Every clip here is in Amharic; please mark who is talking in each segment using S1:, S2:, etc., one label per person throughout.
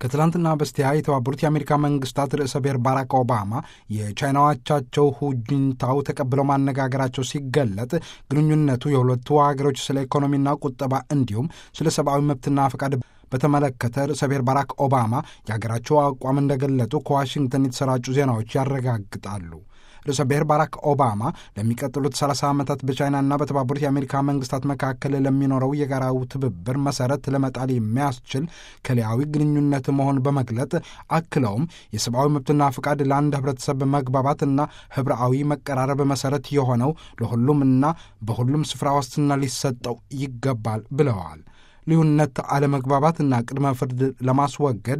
S1: ከትላንትና በስቲያ የተባበሩት የአሜሪካ መንግስታት ርዕሰ ብሔር ባራክ ኦባማ የቻይናው አቻቸው ሁጂንታው ተቀብለው ማነጋገራቸው ሲገለጥ ግንኙነቱ የሁለቱ ሀገሮች ስለ ኢኮኖሚና ቁጠባ እንዲሁም ስለ ሰብአዊ መብትና ፈቃድ በተመለከተ ርዕሰ ብሔር ባራክ ኦባማ የሀገራቸው አቋም እንደገለጡ ከዋሽንግተን የተሰራጩ ዜናዎች ያረጋግጣሉ። ርዕሰ ብሔር ባራክ ኦባማ ለሚቀጥሉት 30 ዓመታት በቻይናና በተባበሩት የአሜሪካ መንግስታት መካከል ለሚኖረው የጋራው ትብብር መሰረት ለመጣል የሚያስችል ከሊያዊ ግንኙነት መሆን በመግለጥ አክለውም የሰብአዊ መብትና ፍቃድ ለአንድ ህብረተሰብ መግባባትና ህብረአዊ መቀራረብ መሰረት የሆነው ለሁሉምና በሁሉም ስፍራ ዋስትና ሊሰጠው ይገባል ብለዋል። ልዩነት፣ አለመግባባትና ቅድመ ፍርድ ለማስወገድ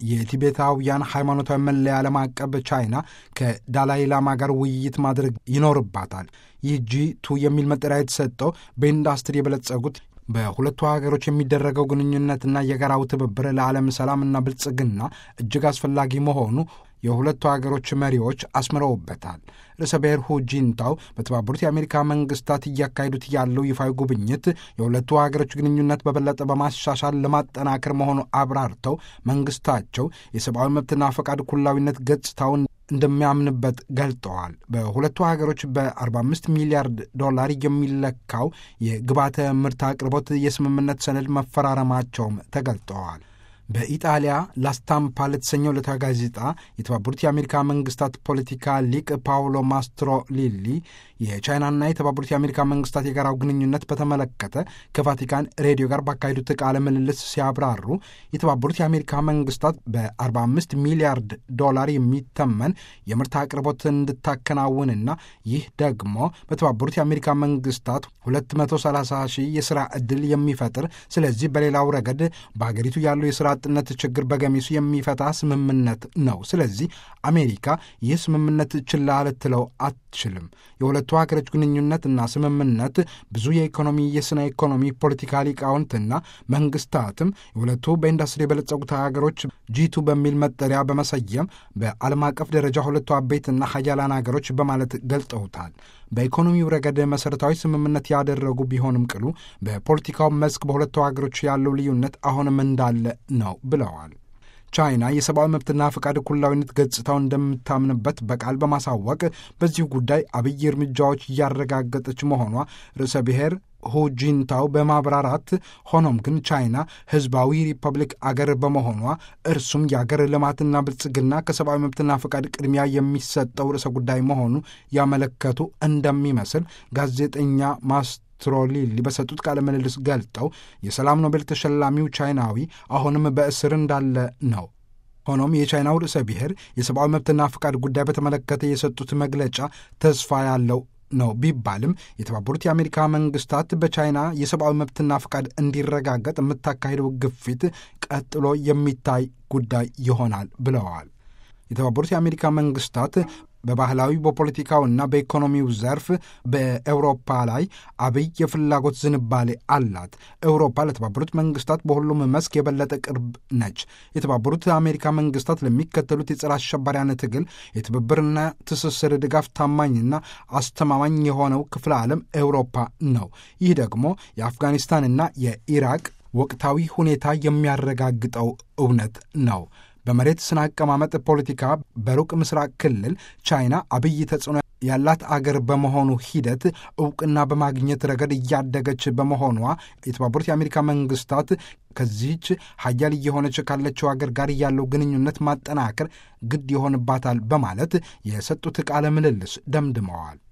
S1: የቲቤታውያን ሃይማኖታዊ መለያ ለማቀብ ቻይና ከዳላይ ላማ ጋር ውይይት ማድረግ ይኖርባታል። ይህ ጂ ቱ የሚል መጠሪያ የተሰጠው በኢንዱስትሪ የበለጸጉት በሁለቱ ሀገሮች የሚደረገው ግንኙነትና የጋራው ትብብር ለዓለም ሰላምና ብልጽግና እጅግ አስፈላጊ መሆኑ የሁለቱ ሀገሮች መሪዎች አስምረውበታል። ርዕሰ ብሔር ሁ ጂንታው በተባበሩት የአሜሪካ መንግስታት እያካሄዱት ያለው ይፋዊ ጉብኝት የሁለቱ ሀገሮች ግንኙነት በበለጠ በማሻሻል ለማጠናከር መሆኑ አብራርተው መንግስታቸው የሰብአዊ መብትና ፈቃድ ኩላዊነት ገጽታውን እንደሚያምንበት ገልጠዋል። በሁለቱ ሀገሮች በ45 ሚሊያርድ ዶላር የሚለካው የግብዓተ ምርት አቅርቦት የስምምነት ሰነድ መፈራረማቸውም ተገልጠዋል። በኢጣሊያ ላስታምፓ ለተሰኘው ዕለታዊ ጋዜጣ የተባበሩት የአሜሪካ መንግስታት ፖለቲካ ሊቅ ፓውሎ ማስትሮ ሊሊ የቻይናና የተባበሩት የአሜሪካ መንግስታት የጋራው ግንኙነት በተመለከተ ከቫቲካን ሬዲዮ ጋር ባካሄዱት ቃለ ምልልስ ሲያብራሩ የተባበሩት የአሜሪካ መንግስታት በ45 ሚሊያርድ ዶላር የሚተመን የምርት አቅርቦት እንድታከናውንና ይህ ደግሞ በተባበሩት የአሜሪካ መንግስታት 230 ሺህ የሥራ ዕድል የሚፈጥር ስለዚህ በሌላው ረገድ በሀገሪቱ ያለው የሥራ አጥነት ችግር በገሚሱ የሚፈታ ስምምነት ነው። ስለዚህ አሜሪካ ይህ ስምምነት ችላ ልትለው አትችልም። የሁለቱ ሀገሮች ግንኙነትና ስምምነት ብዙ የኢኮኖሚ የስነ ኢኮኖሚ ፖለቲካ ሊቃውንትና መንግስታትም የሁለቱ በኢንዱስትሪ የበለጸጉት ሀገሮች ጂቱ በሚል መጠሪያ በመሰየም በዓለም አቀፍ ደረጃ ሁለቱ አበይትና ሀያላን ሀገሮች በማለት ገልጠውታል። በኢኮኖሚው ረገድ መሠረታዊ ስምምነት ያደረጉ ቢሆንም ቅሉ በፖለቲካው መስክ በሁለቱ ሀገሮች ያለው ልዩነት አሁንም እንዳለ ነው ብለዋል። ቻይና የሰብአዊ መብትና ፈቃድ እኩላዊነት ገጽታው እንደምታምንበት በቃል በማሳወቅ በዚሁ ጉዳይ አብይ እርምጃዎች እያረጋገጠች መሆኗ ርዕሰ ብሔር ሁጂንታው በማብራራት ሆኖም ግን ቻይና ህዝባዊ ሪፐብሊክ አገር በመሆኗ እርሱም የአገር ልማትና ብልጽግና ከሰብአዊ መብትና ፈቃድ ቅድሚያ የሚሰጠው ርዕሰ ጉዳይ መሆኑ ያመለከቱ እንደሚመስል ጋዜጠኛ ማስ ትሮሊሊ በሰጡት ቃለ ምልልስ ገልጠው የሰላም ኖቤል ተሸላሚው ቻይናዊ አሁንም በእስር እንዳለ ነው። ሆኖም የቻይናው ርዕሰ ብሔር የሰብአዊ መብትና ፈቃድ ጉዳይ በተመለከተ የሰጡት መግለጫ ተስፋ ያለው ነው ቢባልም የተባበሩት የአሜሪካ መንግስታት በቻይና የሰብአዊ መብትና ፈቃድ እንዲረጋገጥ የምታካሄደው ግፊት ቀጥሎ የሚታይ ጉዳይ ይሆናል ብለዋል። የተባበሩት የአሜሪካ መንግስታት በባህላዊ በፖለቲካውና በኢኮኖሚው ዘርፍ በኤውሮፓ ላይ አብይ የፍላጎት ዝንባሌ አላት። ኤውሮፓ ለተባበሩት መንግስታት በሁሉም መስክ የበለጠ ቅርብ ነች። የተባበሩት አሜሪካ መንግስታት ለሚከተሉት የጸረ አሸባሪያን ትግል የትብብርና ትስስር ድጋፍ ታማኝና አስተማማኝ የሆነው ክፍለ ዓለም ኤውሮፓ ነው። ይህ ደግሞ የአፍጋኒስታንና የኢራቅ ወቅታዊ ሁኔታ የሚያረጋግጠው እውነት ነው። በመሬት ስነ አቀማመጥ ፖለቲካ በሩቅ ምስራቅ ክልል ቻይና አብይ ተጽዕኖ ያላት አገር በመሆኑ ሂደት እውቅና በማግኘት ረገድ እያደገች በመሆኗ የተባበሩት የአሜሪካ መንግስታት ከዚህች ሀያል እየሆነች ካለችው አገር ጋር ያለው ግንኙነት ማጠናከር ግድ ይሆንባታል በማለት የሰጡት ቃለ ምልልስ ደምድመዋል።